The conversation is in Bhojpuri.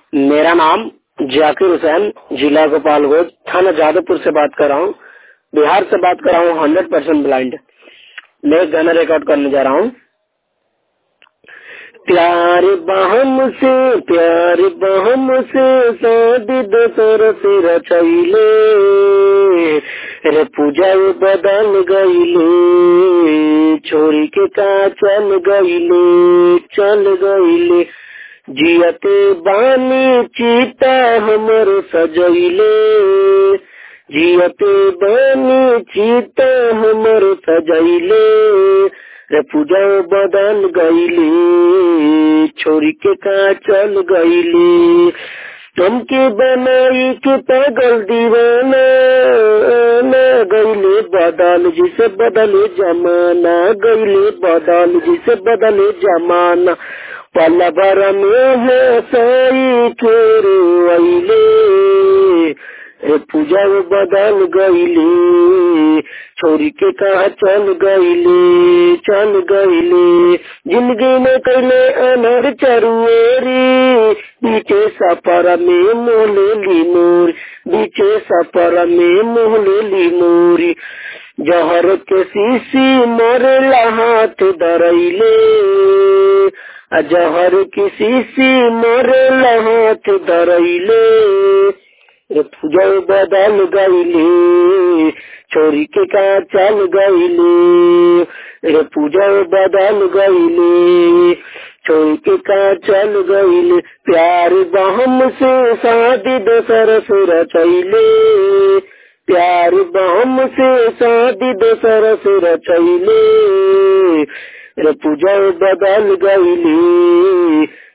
मेरा नाम जाकिर हुसैन जिला गोपालगंज थाना जादवपुर से बात कर रहा हूँ बिहार से बात कर रहा हूँ हंड्रेड परसेंट ब्लाइंड मैं एक गाना रिकॉर्ड करने जा रहा हूँ प्यार बहम से प्यार बहम से शादी दोसर से रचैले रे पूजा बदल गईले छोरी के का चल गईले चल गईले जियते बानी चीता हमर सजैले जियते बानी चीता हमर सजैले रे पूजा बदल गईले छोरी के का चल गईले तुमके बनाई के पागल दीवाना ना गईले बदल जिसे बदले जमाना गईले बदल जिसे बदले जमाना पल भर में है साई फेरो अइले रे पूजा बदल गईले छोरी के कहा चल गईले चल गईले जिंदगी में कैले अनर चरुएरी बीचे सफर में मोहले ली मोर बीचे सफर में मोहले ली मोरी जहर के शीशी मरला हाथ धरैले जहर की शीशी मरला हाथ धरैले रे पूजा बदल गईले छोरी के का चल गईले रे पूजा बदल गईले छोरी के का चल गईले प्यार बहम से शादी दोसर से रचैले प्यार बहम से शादी दोसर से रचैले रे पूजा बदल गईले